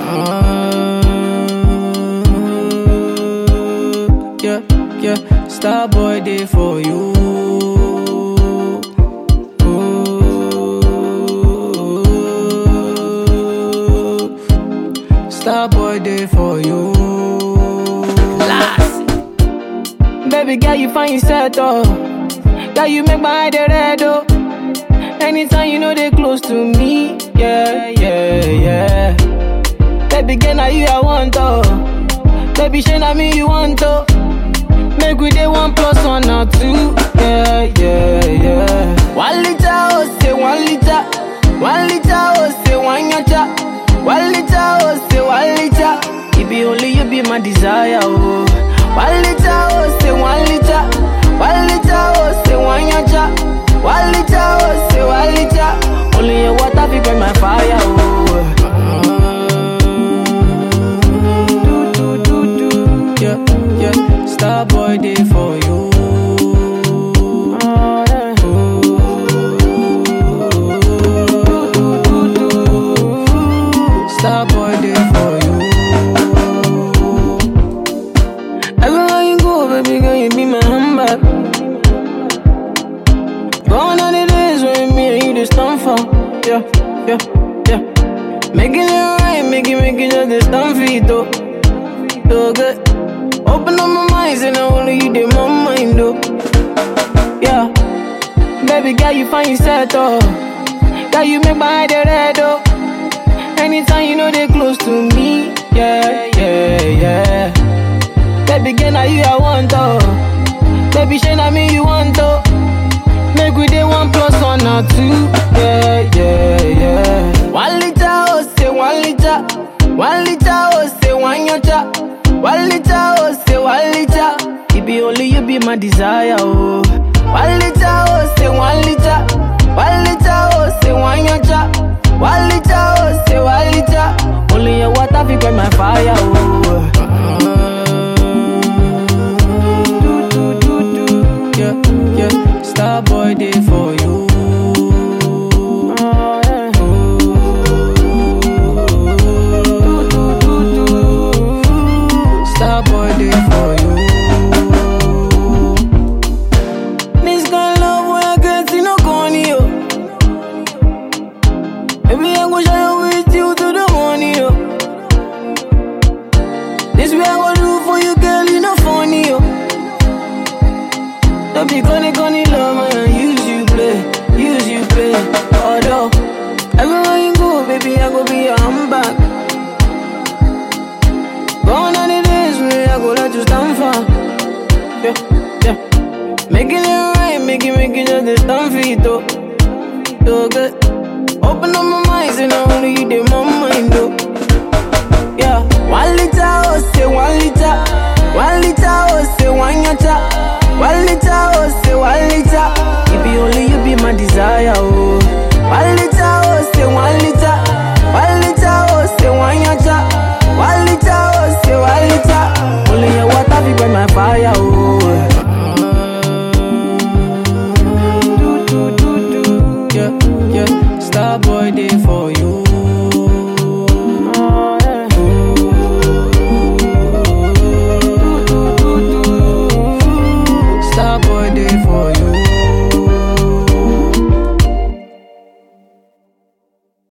Uh, yeah, yeah, star boy day for you. Ooh. Star boy day for you. Last. Baby girl, you find yourself oh. Girl, you make my eye red oh. Anytime you know they close to me, yeah, yeah, yeah. Baby girl, now you I want oh. Baby, shey na me you want oh. Make we dey one plus one or two, yeah, yeah, yeah. One liter oh say one liter, one liter oh say one yacha, one liter oh say one liter. It be only you be my desire oh. One liter oh say one liter, one liter oh say one yacha, one liter oh say one liter. Only your water fi burn my fire oh. Do do do do, yeah yeah. Star boy day for you. Star boy day for you. Everywhere you go, baby girl, you be my handbag. Gone are the days when me and you just stand for. Yeah, yeah, yeah. Making it right, make it, make it just this stand for it, though. So good. Open up my mind, and only you did my mind, though. Yeah. Baby girl, you find yourself, though. Girl, you make my eye dey red, oh. Anytime you know they close to me, yeah, yeah, yeah. Baby girl, now you I want, oh. Baby, shey na me you want, oh. Make we dey one plus one or two, yeah, yeah, yeah. One liter, oh, say one liter. One liter, oh, say one yacha. One liter, oh, say one liter. It be only you be my desire, oh. One liter, oh, say one liter. One liter, oh, say one yacha. One liter, oh, say one liter. Only your water fi quench my fire, oh. Do, do, do, do. Yeah, yeah. Star boy day for you. Do, do, do, do. Star boy day for you. This kind of love when I get see no corny, yo. Baby, I go shine with you to the morning, yo. This way I go do for you, girl, you no funny, yo. Don't be gonna gonna love man, use you play, use you play. Although everywhere you go, baby, I go be your handbag. Gone are the days when I go let you stand for. Yeah, yeah. Making it right, make it, make it just this stand for it, though. So good. Open up my mind, and only you did my